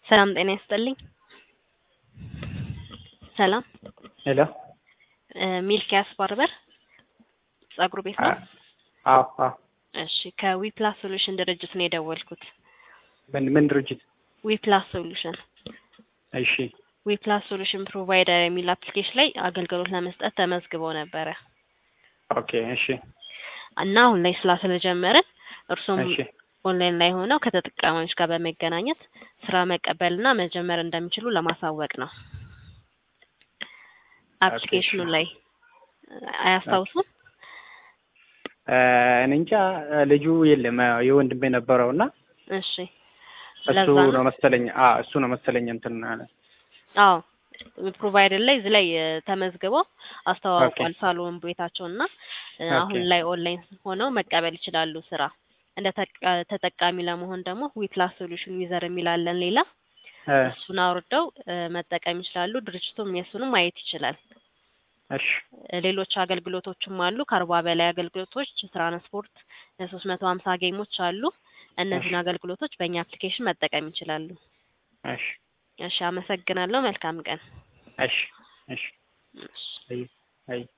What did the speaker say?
ሰላም ጤና ይስጥልኝ። ሰላም ሄሎ ሚልኪያስ ባርበር ጸጉር ቤት ነው? አዎ አዎ እሺ ከዊፕላስ ሶሉሽን ድርጅት ነው የደወልኩት። ምን ምን ድርጅት? ዊፕላስ ሶሉሽን እሺ ዊፕላስ ሶሉሽን ፕሮቫይደር የሚል አፕሊኬሽን ላይ አገልግሎት ለመስጠት ተመዝግበው ነበረ ኦኬ እሺ እና አሁን ላይ ስራ ስለጀመርን እርሶም እሺ ኦንላይን ላይ ሆነው ከተጠቃሚዎች ጋር በመገናኘት ስራ መቀበልና መጀመር እንደሚችሉ ለማሳወቅ ነው። አፕሊኬሽኑ ላይ አያስታውሱም? እኔ እንጃ ልጁ የለም የወንድሜ ነበረው እና እሺ እሱ ለዛ ነው ነው። መሰለኝ አ እሱ ነው መሰለኝ እንትን አለ። አዎ ፕሮቫይደር ላይ እዚህ ላይ እ፣ ተመዝግበው አስተዋውቋል ሳሎን ቤታቸው እና እ፣ አሁን ኦኬ። ላይ ኦንላይን ሆነው መቀበል ይችላሉ ስራ። እንደ ተጠቃ- ተጠቃሚ ለመሆን ደግሞ ዊፕላስ ሶሉሽን ዩዘር የሚላለን ሌላ እ፣ እሱን አውርደው እ፣ መጠቀም ይችላሉ። ድርጅቱም የእሱንም ማየት ይችላል። እሺ እ፣ ሌሎች አገልግሎቶችም አሉ። ከአርባ በላይ አገልግሎቶች፣ ትራንስፖርት፣ ሶስት መቶ ሀምሳ ጌሞች አሉ። እነዚህን አገልግሎቶች በእኛ አፕሊኬሽን መጠቀም ይችላሉ። እሺ እሺ፣ አመሰግናለሁ። መልካም ቀን። እሺ እሺ እሺ። አይ አይ